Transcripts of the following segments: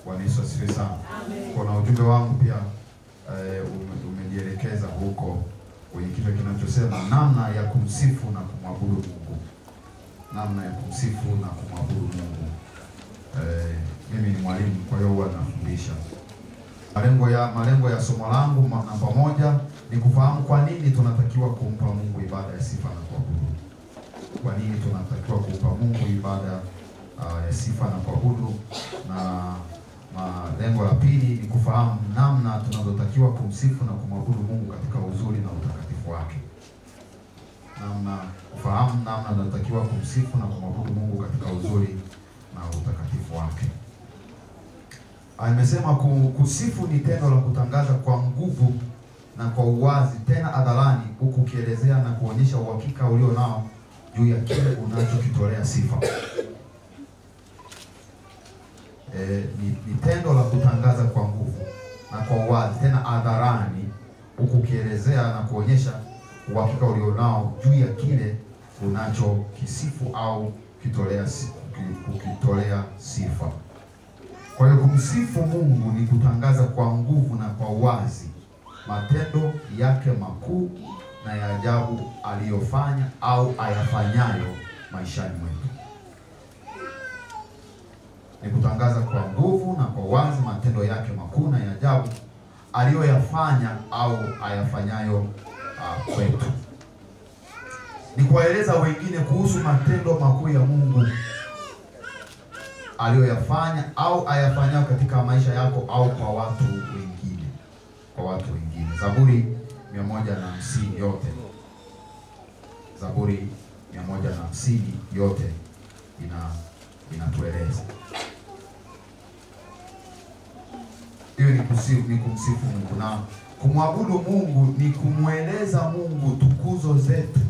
Bwana Yesu asifiwe sana. Kuna ujumbe wangu pia eh, ume- umejielekeza huko kwenye kichwa kinachosema namna ya kumsifu na kumwabudu Mungu, namna ya kumsifu na kumwabudu Mungu. Eh, mimi ni mwalimu, kwa hiyo huwa nafundisha. Malengo ya malengo ya somo langu ma- namba moja ni kufahamu kwa nini tunatakiwa kumpa Mungu ibada ya sifa na kuabudu. Kwa nini tunatakiwa kumpa Mungu ibada ah, ya sifa na kuabudu, na ma- lengo la pili ni kufahamu namna tunavyotakiwa kumsifu na kumwabudu Mungu katika uzuri na utakatifu wake. Namna kufahamu namna tunatakiwa kumsifu na kumwabudu Mungu katika uzuri na utakatifu wake. Ah, Nimesema ku- kusifu ni tendo la kutangaza kwa nguvu na kwa uwazi tena hadharani, huku ukielezea na kuonyesha uhakika ulio nao juu ya kile unachokitolea sifa. E, ni, ni tendo la kutangaza kwa nguvu na kwa uwazi tena hadharani, huku ukielezea na kuonyesha uhakika ulio nao juu ya kile unachokisifu au kitolea si- kuki- kukitolea sifa. Kwa hiyo kumsifu Mungu ni kutangaza kwa nguvu na kwa uwazi matendo yake makuu na ya ajabu aliyofanya au ayafanyayo maishani mwetu. Ni kutangaza kwa nguvu na kwa uwazi matendo yake makuu na ya ajabu aliyoyafanya au ayafanyayo uh, kwetu. Ni kuwaeleza wengine kuhusu matendo makuu ya Mungu aliyoyafanya au ayafanyayo katika maisha yako au kwa watu wengine, kwa watu wengine. Zaburi mia moja na hamsini yote, Zaburi mia moja na hamsini yote ina inatueleza hiyo ni kusifu, ni kumsifu Mungu na kumwabudu Mungu ni kumweleza Mungu tukuzo zetu,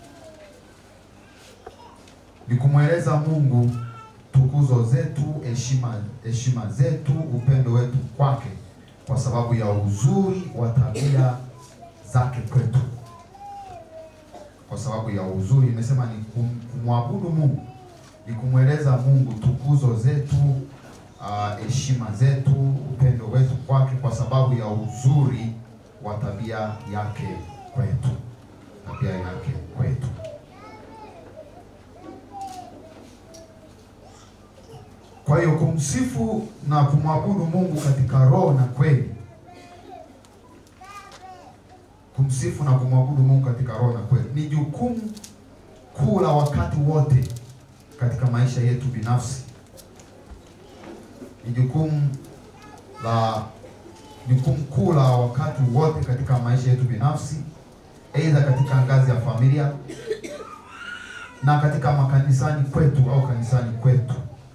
ni kumweleza Mungu tukuzo zetu, heshima heshima zetu, upendo wetu kwake, kwa sababu ya uzuri wa tabia zake kwetu, kwa sababu ya uzuri. Imesema ni kum- kumwabudu Mungu, ni kumweleza Mungu tukuzo zetu, ah, heshima zetu, upendo wetu kwake, kwa sababu ya uzuri wa tabia yake kwetu, tabia yake kwetu. Kwa hiyo kumsifu na kumwabudu Mungu katika roho na kweli, kumsifu na kumwabudu Mungu katika roho na kweli ni jukumu kuu la wakati wote katika maisha yetu binafsi, ni jukumu la jukumu kuu la wakati wote katika maisha yetu binafsi, aidha katika ngazi ya familia na katika makanisani kwetu au kanisani kwetu.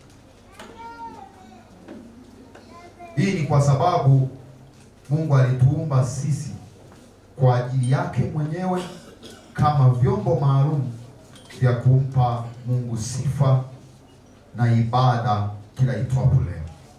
Hii ni kwa sababu Mungu alituumba sisi kwa ajili yake mwenyewe kama vyombo maalum vya kumpa Mungu sifa na ibada kila itwapo leo.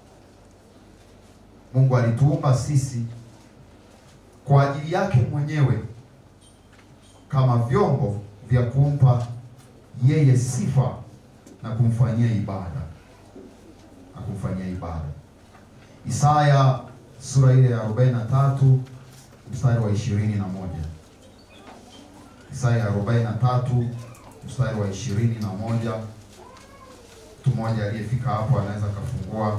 Mungu alituumba sisi kwa ajili yake mwenyewe kama vyombo vya kumpa yeye sifa na kumfanyia ibada na kumfanyia ibada. Isaya sura ile ya 43 mstari wa ishirini na moja. Isaya 43 mstari wa ishirini na moja. Mtu mmoja aliyefika hapo anaweza kafungua.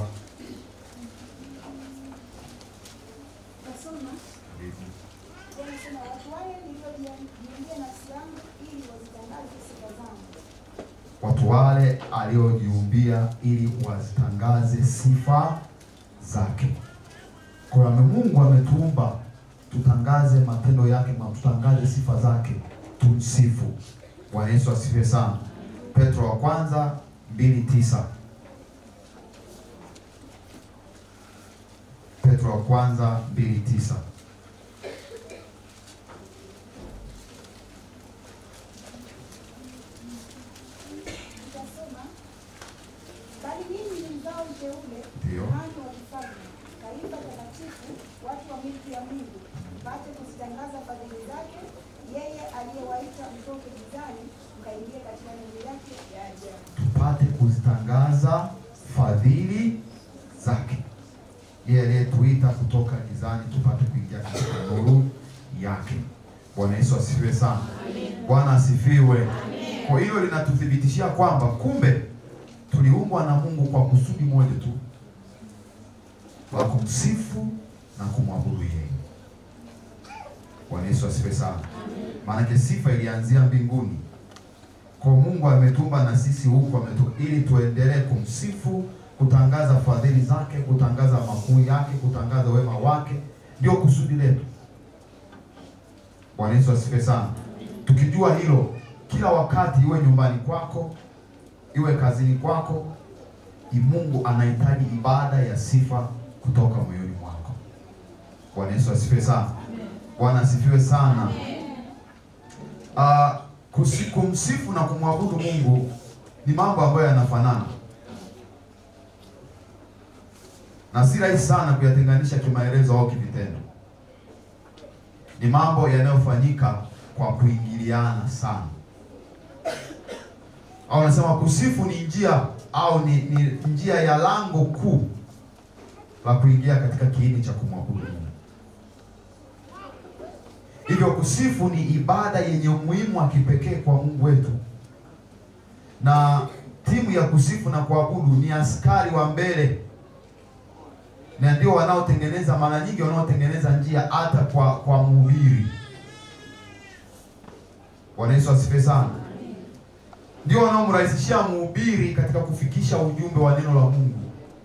Nasoma yanasema watu wale niliojiambia nafsi yangu ili wazitangaze sifa zangu. Watu wale aliojiumbia ili wazitangaze sifa zake. Kwa hiyo Mungu ametuumba tutangaze matendo yake, ma- tutangaze sifa zake, tumsifu. Bwana Yesu asifiwe sana. Petro wa kwanza mbili tisa. Petro wa kwanza mbili tisa. Nitasema bali ninyi ni mzao mteule, Ndio. kuhani wa kifalme, taifa takatifu, watu wa milki ya Mungu, mpate kuzitangaza fadhili zake, yeye aliyewaita mtoke gizani mkaingie katika nuru yake ya ajabu. tupate kuzitangaza fadhili zake. yeye aliyetuita kutoka gizani tupate kuingia katika nuru yake. Bwana Yesu asifiwe sana. Bwana asifiwe. Kwa hilo linatuthibitishia kwamba kumbe tuliumbwa na Mungu kwa kusudi moja tu la kumsifu na kumwabudu yeye. Bwana Yesu asifiwe sana. Maanake sifa ilianzia mbinguni. Kwa Mungu ametumba na sisi huku ametu, ili tuendelee kumsifu, kutangaza fadhili zake, kutangaza makuu yake, kutangaza wema wake, ndio kusudi letu. Bwana Yesu asifiwe sana. Tukijua hilo, kila wakati, iwe nyumbani kwako, iwe kazini kwako, i- Mungu anahitaji ibada ya sifa kutoka moyoni mwako. Bwana Yesu asifiwe sana. Bwana asifiwe sana. Ah, kusi- kumsifu na kumwabudu Mungu ni mambo ambayo yanafanana na si rahisi sana kuyatenganisha kimaelezo au kivitendo. Ni mambo yanayofanyika kwa kuingiliana sana, au nasema kusifu ni njia au ni, ni njia ya lango kuu la kuingia katika kiini cha kumwabudu Mungu. Hivyo kusifu ni ibada yenye umuhimu wa kipekee kwa Mungu wetu, na timu ya kusifu na kuabudu ni askari wa mbele, na ndio wanaotengeneza, mara nyingi wanaotengeneza njia hata kwa kwa mhubiri. Bwana Yesu asifiwe sana. Ndio wanaomrahisishia mhubiri katika kufikisha ujumbe wa neno la Mungu.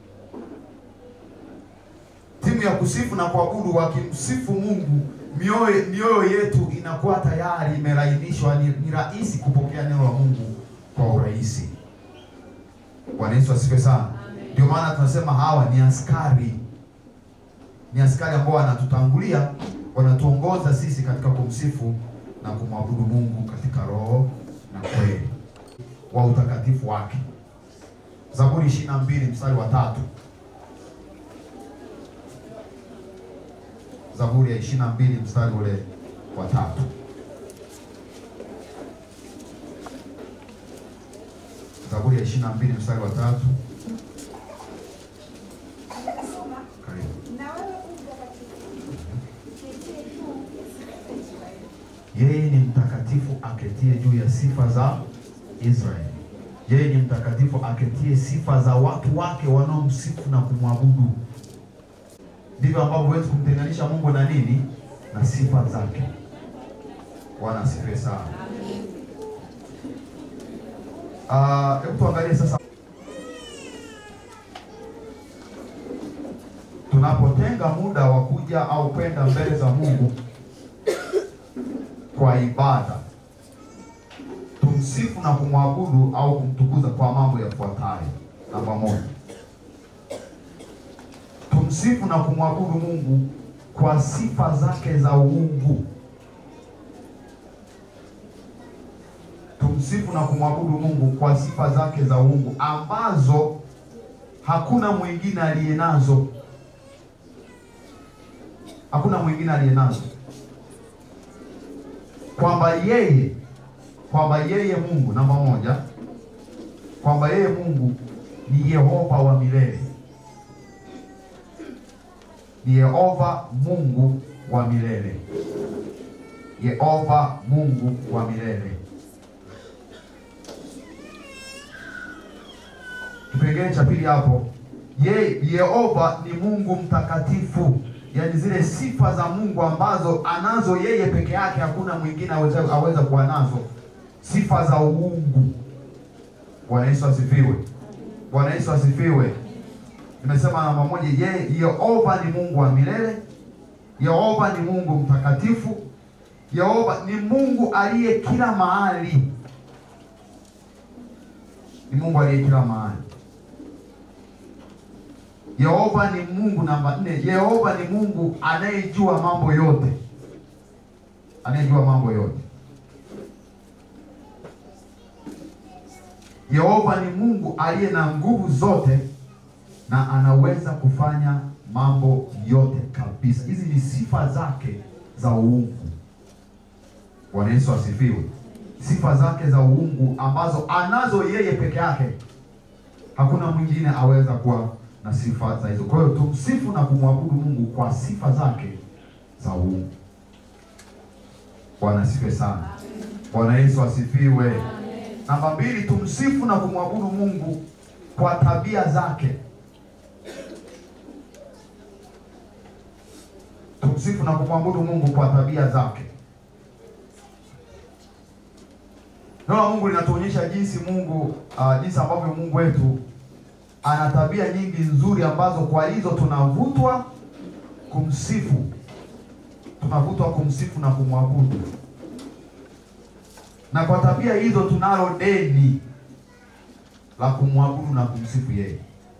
Timu ya kusifu na kuabudu wakimsifu Mungu mioyo mioyo yetu inakuwa tayari imelainishwa, ni, ni rahisi kupokea neno la Mungu kwa urahisi. Bwana Yesu asifiwe sana. Ndio maana tunasema hawa ni askari, ni askari ambao wanatutangulia, wanatuongoza sisi katika kumsifu na kumwabudu Mungu katika roho na kweli wa utakatifu wake. Zaburi 22 mstari wa tatu. Zaburi ya 22 mstari ule wa tatu. Zaburi ya 22 mstari wa tatu. Anasema, Karibu. na wewe u mtakatifu, uketie juu ya sifa za Israeli. Yeye ni mtakatifu aketie juu ya sifa za Israeli. Yeye ni mtakatifu aketie sifa za watu wake wanaomsifu na kumwabudu. Ndivyo ambavyo huwezi kumtenganisha Mungu na nini? Na sifa zake. Bwana asifiwe sana. Ah, hebu tuangalie sasa tunapotenga muda wa kuja au kwenda mbele za Mungu kwa ibada, tumsifu na kumwabudu au kumtukuza kwa mambo yafuatayo. Namba moja, tumsifu na kumwabudu Mungu kwa sifa zake za uungu. Tumsifu na kumwabudu Mungu kwa sifa zake za uungu ambazo hakuna mwingine aliye nazo, hakuna mwingine aliye nazo kwamba yeye kwamba yeye Mungu namba moja, kwamba yeye Mungu ni Yehova wa milele, ni Yehova Mungu wa milele, Yehova Mungu wa milele. Kipengele cha pili hapo, ye Yehova ni Mungu mtakatifu, yaani zile sifa za Mungu ambazo anazo yeye peke yake, hakuna mwingine aweza, aweza kuwa nazo, sifa za uungu. Bwana Yesu asifiwe. Bwana Yesu asifiwe. Nimesema namba moja, yeye Yehova ni Mungu wa milele, Yehova ni Mungu mtakatifu, Yehova ni Mungu aliye kila mahali, ni Mungu aliye kila mahali. Yehova ni Mungu namba nne. Yehova ni Mungu anayejua mambo yote, anayejua mambo yote. Yehova ni Mungu aliye na nguvu zote na anaweza kufanya mambo yote kabisa. Hizi ni sifa zake za uungu. Bwana Yesu asifiwe. Sifa zake za uungu ambazo anazo yeye peke yake, hakuna mwingine aweza kuwa na sifa za hizo. Kwa hiyo tumsifu na kumwabudu Mungu kwa sifa zake za uungu. Bwana asifiwe sana. Bwana Yesu asifiwe. Namba mbili, tumsifu na kumwabudu Mungu kwa tabia zake. Tumsifu na kumwabudu Mungu kwa tabia zake. Neno la Mungu linatuonyesha jinsi Mungu uh, jinsi ambavyo Mungu wetu ana tabia nyingi nzuri ambazo kwa hizo tunavutwa kumsifu, tunavutwa kumsifu na kumwabudu, na kwa tabia hizo tunalo deni la kumwabudu na kumsifu yeye.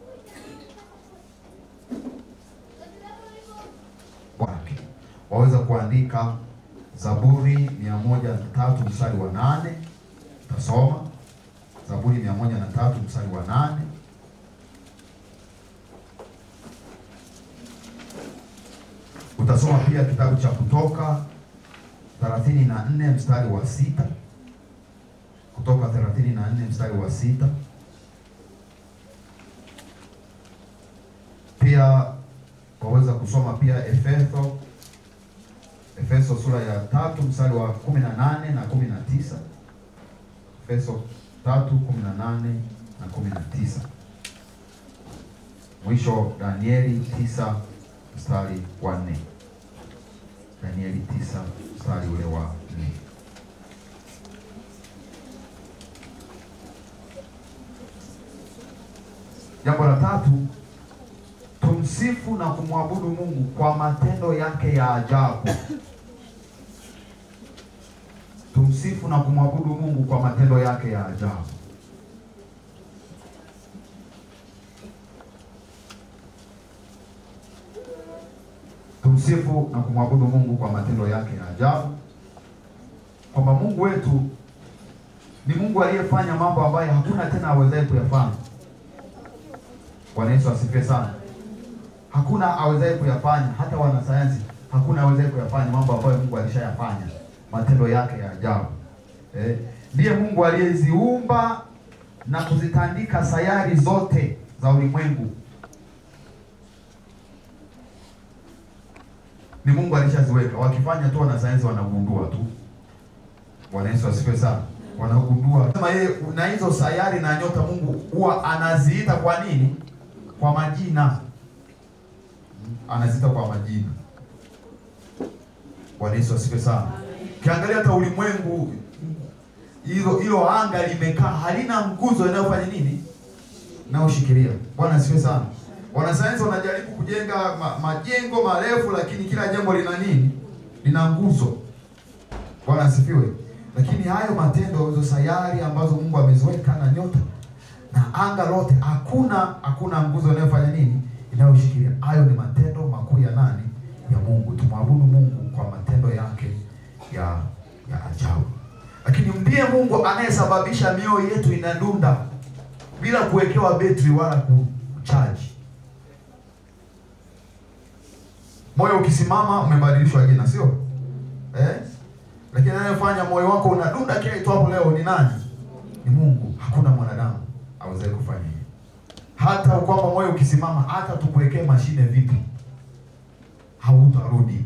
Wake waweza kuandika Zaburi mia moja na tatu mstari wa nane utasoma Zaburi mia moja na tatu mstari wa nane utasoma pia kitabu cha Kutoka thelathini na nne mstari wa sita Kutoka thelathini na nne mstari wa sita Pia waweza kusoma pia Efeso Efeso sura ya tatu mstari wa kumi na nane na kumi na tisa Efeso tatu kumi na nane na kumi na tisa Mwisho Danieli tisa mstari wa nne Danieli tisa mstari ule wa nne Jambo la tatu, tumsifu na kumwabudu Mungu kwa matendo yake ya ajabu. Tumsifu na kumwabudu Mungu kwa matendo yake ya ajabu. Tumsifu na kumwabudu Mungu kwa matendo yake ya ajabu, kwamba Mungu wetu ni Mungu aliyefanya mambo ambayo hakuna tena awezaye kuyafanya. Bwana Yesu asifiwe sana. Hakuna awezaye kuyafanya, hata wanasayansi hakuna awezaye kuyafanya mambo ambayo Mungu alishayafanya, matendo yake ya ajabu. Eh, ndiye Mungu aliyeziumba na kuzitandika sayari zote za ulimwengu. Ni Mungu alishaziweka, wakifanya tu wanasayansi wanagundua tu. Bwana Yesu asifiwe sana. Wanagundua kama yeye na hizo sayari na nyota, Mungu huwa anaziita kwa nini? Kwa majina, anaziita kwa majina. Bwana Yesu asifiwe sana. Kiangalia hata ulimwengu, hilo hilo anga limekaa, halina nguzo inayofanya nini, inayoshikilia. Bwana asifiwe sana. Wanasayansi wanajaribu kujenga ma, majengo marefu, lakini kila jengo lina nini? Lina nguzo. Bwana asifiwe. Lakini hayo matendo, hizo sayari ambazo Mungu ameziweka na nyota na anga lote, hakuna hakuna nguzo inayofanya nini, inayoshikilia. Hayo ni matendo makuu ya nani? Ya Mungu. Tumwabudu Mungu kwa matendo yake ya ya ajabu. Lakini ndiye Mungu anayesababisha mioyo yetu inadunda bila kuwekewa betri wala kuchaji. Moyo ukisimama umebadilishwa jina, sio eh? Lakini anayefanya moyo wako unadunda kile itwapo leo ni nani? Ni Mungu. Hakuna mwanadamu awezaye kufanya hivyo. Hata kwamba moyo ukisimama, hata tukuwekee mashine vipi, hautarudi.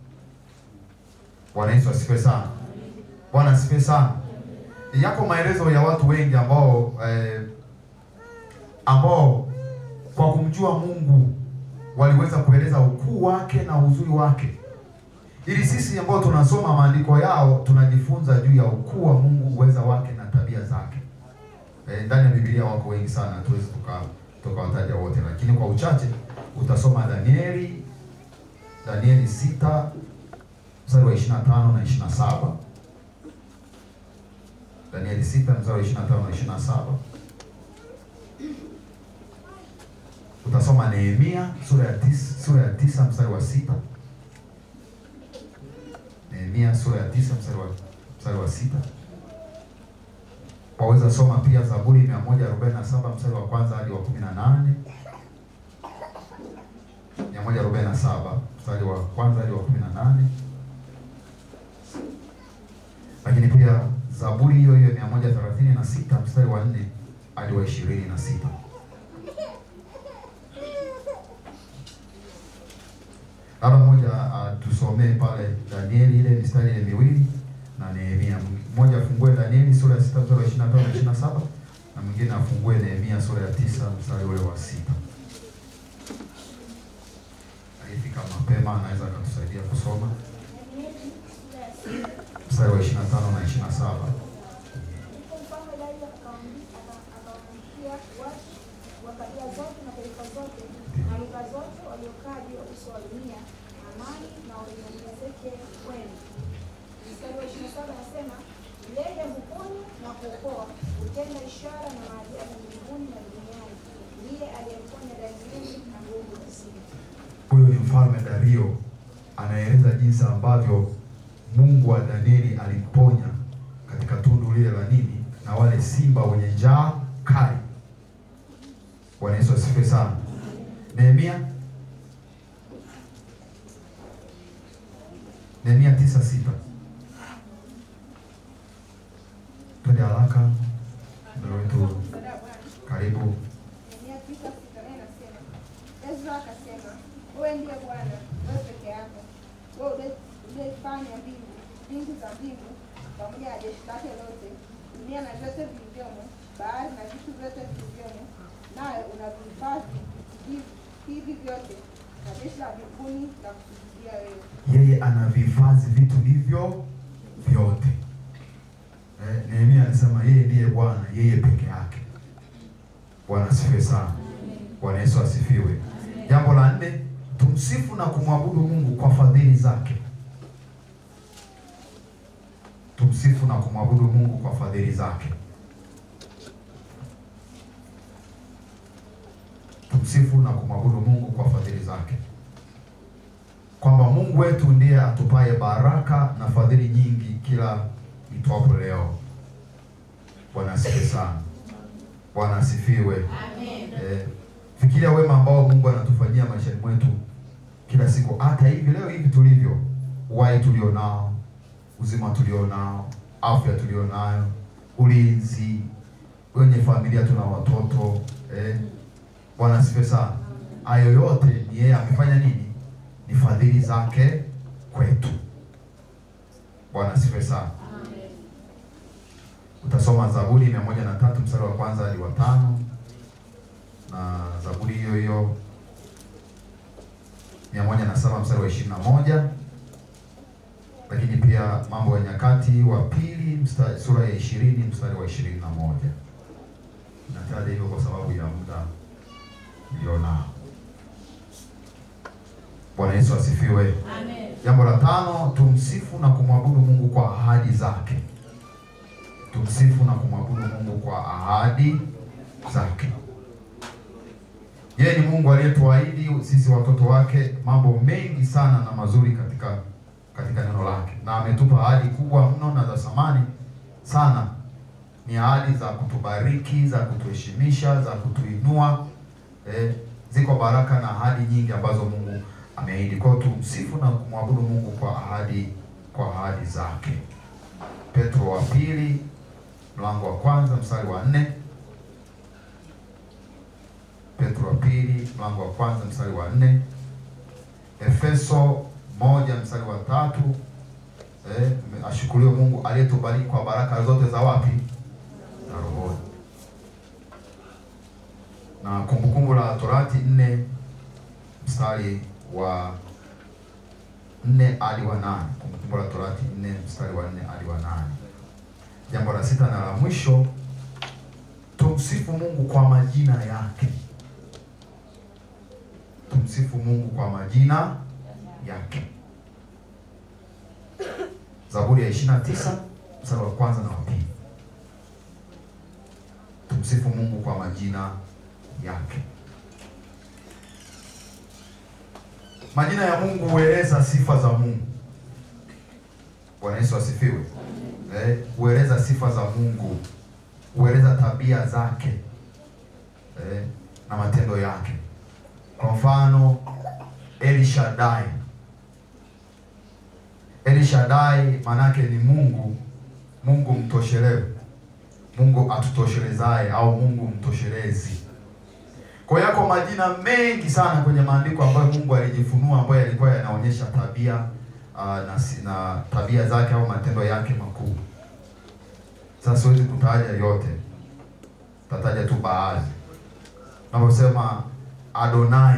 Bwana Yesu asifiwe sana. Bwana asifiwe sana. Yako maelezo ya watu wengi ambao eh, ambao kwa kumjua Mungu waliweza kueleza ukuu wake na uzuri wake ili sisi ambao tunasoma maandiko yao tunajifunza juu ya ukuu wa Mungu, uweza wake na tabia zake. E, ndani ya Biblia wako wengi sana, hatuwezi tuka tukawataja wote, lakini kwa uchache utasoma Danieli Danieli sita mstari wa 25 na 27, Danieli sita mstari wa 25 na 27. Utasoma Nehemia sura ya tisa, sura ya tisa mstari wa sita Nehemia sura ya tisa mstari wa mstari wa sita. Waweza soma pia Zaburi 147 mstari wa kwanza hadi wa 18. 147 mstari wa kwanza hadi wa 18. Lakini pia Zaburi hiyo hiyo 136 mstari wa 4 hadi wa 26. Labda mmoja atusomee pale Danieli ile mistari ile miwili na Nehemia. Mmoja afungue Danieli sura ya sita mstari wa 25 na 27 na mwingine afungue Nehemia sura ya tisa mstari ule wa sita. Alifika mapema anaweza akatusaidia kusoma Danieli sura ya sita. mstari wa 25 na 27. Ndipo mfalme Dario akawaambi- aka- akawaandikia watu wa kabila zote na taifa zote na lugha zote waliokaa juu ya uso wa dunia, amani na uongezeke kwenu. Mstari wa ishirini na saba anasema yeye huponya na kuokoa, hutenda ishara na maajabu mbinguni na duniani. Ndiye aliyemponya Danieli na nguvu za simba. Huyu ni mfalme Dario anaeleza jinsi ambavyo Mungu wa Danieli alimponya katika tundu lile la nini na wale simba wenye njaa kali. Bwana Yesu asifiwe sana. Nehemia Nehemia tisa sita. Twende haraka, ndio wetu karibu. Nehemia tisa sita naye inasema Ezra akasema, wewe ndiye Bwana, wewe peke yako, wewe ule- uliyefanya mbingu, mbingu za mbingu pamoja na jeshi lake lote, dunia na vyote vilivyomo, bahari na vitu vyote vilivyomo, naye unavihifadhi hivi- hivi vyote, na jeshi la mbinguni la kusujudia wewe. yeye anavihifadhi vitu hivyo vyote. Eh, Nehemia anasema yeye ndiye Bwana, yeye peke yake. Bwana asifiwe sana. Bwana Yesu asifiwe. Jambo la nne, tumsifu na kumwabudu Mungu kwa fadhili zake. Tumsifu na kumwabudu Mungu kwa fadhili zake. Tumsifu na kumwabudu Mungu kwa fadhili zake kwamba Mungu wetu ndiye atupaye baraka na fadhili nyingi kila itwapo leo. Bwana asifiwe sana. Bwana asifiwe. Eh, fikiria wema ambao Mungu anatufanyia maishani mwetu kila siku, hata hivi leo hivi tulivyo, uhai tulionao, uzima tulionao, afya tulionayo, ulinzi, wenye familia tuna watoto eh. Bwana asifiwe sana. Hayo yote ni yeye amefanya nini? Ni fadhili zake kwetu. Bwana asifiwe sana. Utasoma Zaburi mia moja na tatu mstari wa kwanza hadi wa tano na Zaburi hiyo hiyo mia moja na saba mstari wa ishirini na moja lakini pia Mambo ya Nyakati wa pili mstari, sura ya ishirini mstari wa ishirini na moja Nataja hivyo kwa sababu ya muda nilionao. Bwana Yesu asifiwe. Jambo la tano, tumsifu na kumwabudu Mungu kwa ahadi zake. Tumsifu na kumwabudu Mungu kwa ahadi zake. Yeye ni Mungu aliyetuahidi sisi watoto wake mambo mengi sana na mazuri katika katika neno lake, na ametupa ahadi kubwa mno na za thamani sana. Ni ahadi za kutubariki, za kutuheshimisha, za kutuinua. Eh, ziko baraka na ahadi nyingi ambazo Mungu ameahidi. Kwa hiyo tumsifu na kumwabudu Mungu kwa ahadi kwa ahadi zake. Petro wa pili mlango wa kwanza mstari wa nne. Petro wa pili mlango wa kwanza mstari wa nne. Efeso moja mstari wa tatu. Eh, ashukuriwe Mungu aliyetubariki kwa baraka zote za wapi? Za rohoni. Na Kumbukumbu la Torati nne mstari wa nne hadi wa nane. Kumbukumbu la Torati nne mstari wa nne hadi wa nane. Jambo la sita na la mwisho, tumsifu Mungu kwa majina yake. Tumsifu Mungu kwa majina yake. Zaburi ya 29 mstari wa kwanza na wa pili. Tumsifu Mungu kwa majina yake. Majina ya Mungu hueleza sifa za Mungu. Bwana Yesu asifiwe. Eh, hueleza sifa za Mungu, hueleza tabia zake eh, na matendo yake. Kwa mfano El Shaddai. El Shaddai maanake ni Mungu, Mungu mtoshelevu, Mungu atutoshelezaye au Mungu mtoshelezi. Kwa hiyo yako majina mengi sana kwenye maandiko ambayo Mungu alijifunua ambayo yalikuwa yanaonyesha anaonyesha tabia uh, na, si- na tabia zake au matendo yake makuu. Sasa siwezi kutaja yote, tataja tu baadhi. Tunaposema Adonai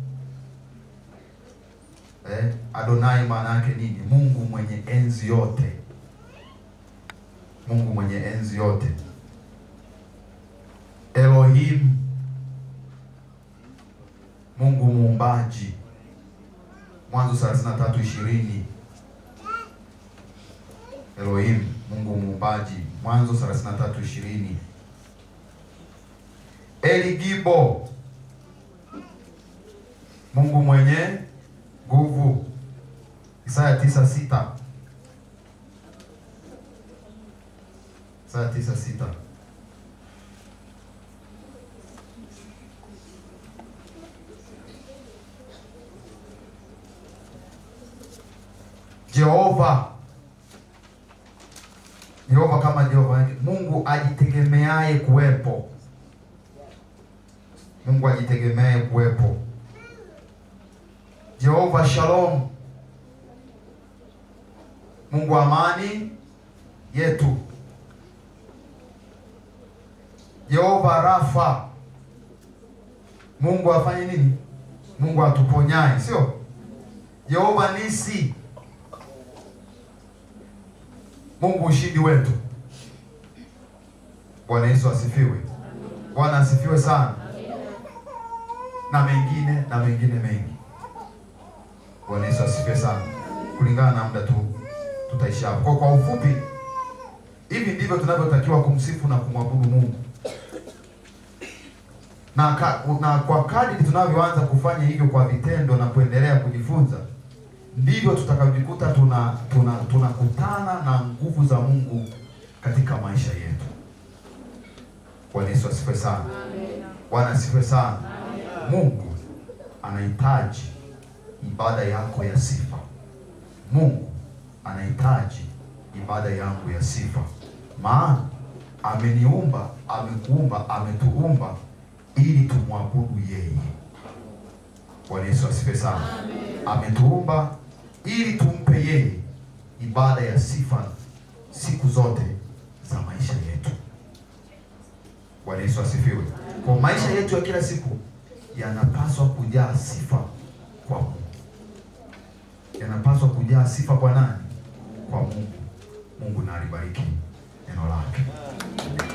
eh, Adonai maana yake nini? Mungu mwenye enzi yote, Mungu mwenye enzi yote. Elohim, Mungu muumbaji. Mwanzo 33 ishirini. Elohim, Mungu muumbaji. Mwanzo 33 ishirini. Eligibo, Mungu mwenye nguvu. Isaya tisa sita. Isaya tisa sita. Jehova, Jehova kama Jehova, Mungu ajitegemeaye kuwepo, Mungu ajitegemeaye kuwepo. Jehova Shalom, Mungu amani yetu. Jehova Rafa, Mungu afanye nini? Mungu atuponyaye, sio? Jehova Nisi, Mungu ushindi wetu. Bwana Yesu asifiwe. Bwana asifiwe sana. Na mengine na mengine mengi. Bwana Yesu asifiwe sana. Kulingana na muda tu tutaisha hapo. Kwa, kwa ufupi hivi ndivyo tunavyotakiwa kumsifu na kumwabudu Mungu. Na, ka, na kwa kadri tunavyoanza kufanya hivyo kwa vitendo na kuendelea kujifunza ndivyo tutakavyojikuta tuna tuna tunakutana na nguvu za Mungu katika maisha yetu. Bwana Yesu asifiwe sana. Bwana asifiwe sana. Mungu anahitaji ibada yako ya sifa. Mungu anahitaji ibada yangu ya sifa, maana ameniumba, amekuumba, ametuumba ili tumwabudu yeye. Bwana Yesu asifiwe sana. Ametuumba ili tumpe yeye ibada ya sifa siku zote za maisha yetu. Bwana Yesu asifiwe. Kwa maisha yetu ya kila siku yanapaswa kujaa sifa kwa Mungu, yanapaswa kujaa sifa kwa nani? Kwa Mungu. Mungu na alibariki neno lake.